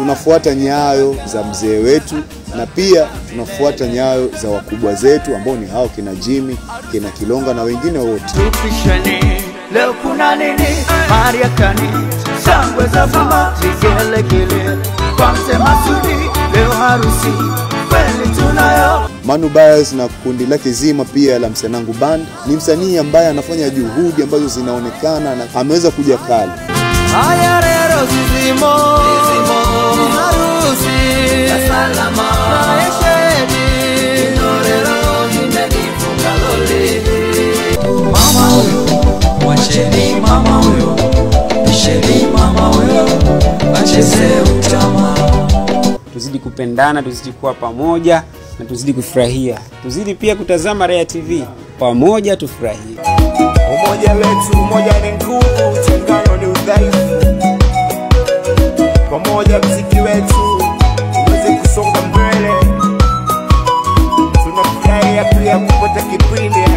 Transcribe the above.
tunafuata nyayo za mzee wetu na pia tunafuata nyayo za wakubwa zetu ambao ni hao kina Jimmy, kina Kilonga na wengine wote. tupishane leo kuna nini mariakani shangwe za fama vigelegele kwa mzee Masudi leo harusi kweli tunayo Manu Bias na kundi lake zima pia la Msanangu Band ni msanii ambaye anafanya juhudi ambazo zinaonekana na ameweza kuja kali. haya rero zizimo harusi ya salama maisheni rero nimenifunga lole mama huyo, mwacheni mama huyo, pisheni mama huyo, acheze utama. tuzidi kupendana, tuzidi kuwa pamoja na tuzidi kufurahia, tuzidi pia kutazama Raya TV pamoja, tufurahie. Umoja wetu, umoja ni nguvu, utengano ni udhaifu. Pamoja mziki wetu uweze kusonga mbele. Tunafurahia pia kupata kipindi